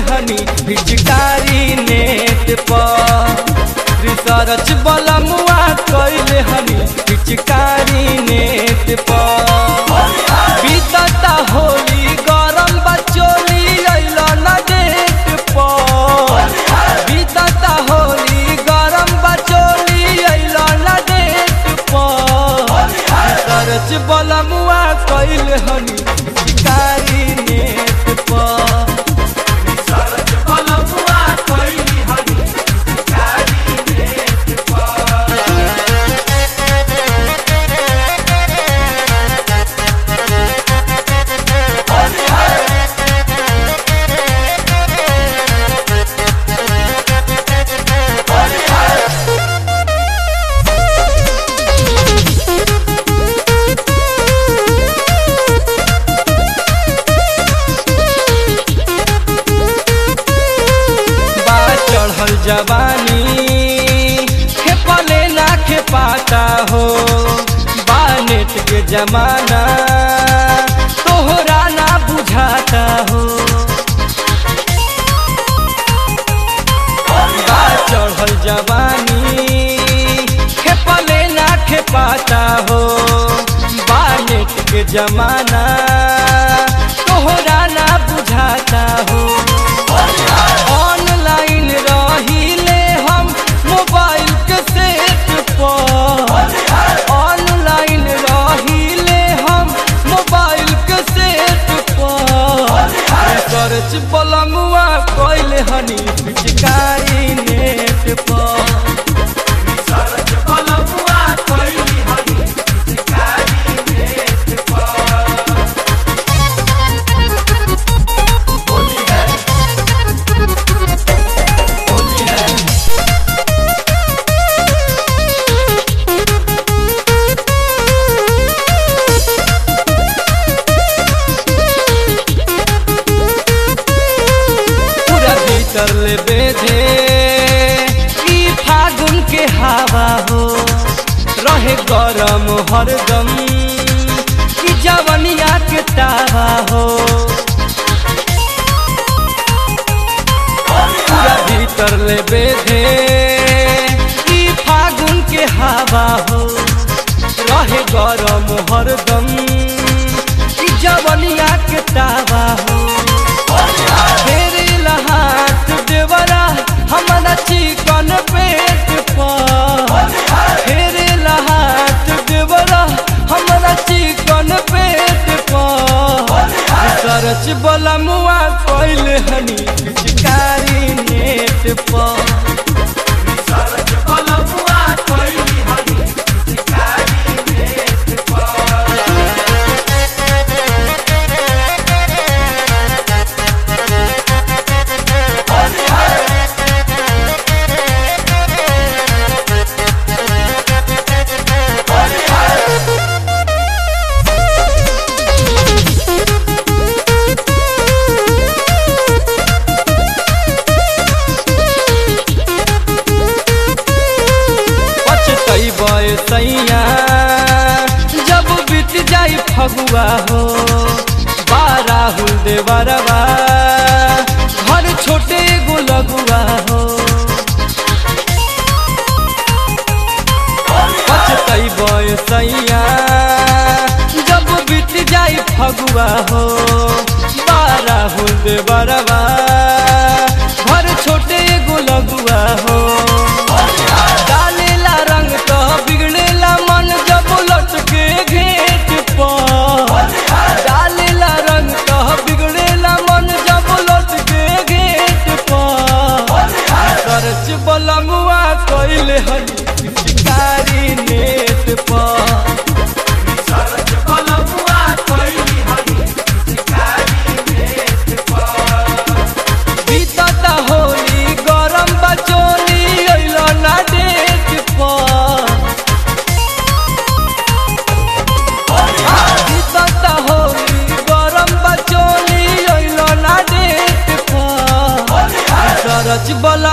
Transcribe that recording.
हनी पिचकारी नेट पर रिसर्च बलमुआ कैले हनी पिचकारी नेट पर बीतता होली गरम बचोली अइल न डेट पर बीतता होली गरम बचोली अइल न डेट पर रिसर्च बलमुआ कैले हनी पिचकारी नेट पर बा चढ़ल जवानी खेपले ना खेपाता हो बा नेट के जमाना तोहरा ना बुझाता हो बा चढ़ल जवानी खेपले ना खेपाता हो बा नेट के जमाना तोहरा ना बुझाता हो ऑनलाइन रहिले हम मोबाइल के सेट पर ऑनलाइन रहिले हम मोबाइल के सेट पर सर्च बलमुआ कैले हनी पिचकारी नेट पर पूरा भीतर ले बेधे ई फागुन के हवा हो रहे गरम हरदम ई जवनिया के तावा हो पूरा भीतर ले बेधे ई फागुन के हवा हो रहे गरम हरदम ई जवनिया के तावा हो फेरे लहाट देवरा हमारा चिकन पेट पर फेरे लहाट देवरा हमारा चिकन पेट पर सरच बलमुआ कैले हनी पिचकारी नेट पर पछतैबै सैया जब बीत जाई फगुआ हो बा राहुल देवरवा घर छोटे गो लगुआ हो पछतैबै सैया जब बीत जाई फगुआ हो बा राहुल देवरवा घर छोटे गो लगुआ हो डालेला रंग तो बिगड़ेला मन जब लटके घेट पर डालेला रंग तो बिगड़ेला मन जब लटके घेट पर सरच बलमुआ कैले हनी पिचकारी नेट पर बीतता होली गरम बचोली अइल ना डेट पर बीतता होली गरम बचोली अइल ना डेट पर सरच बल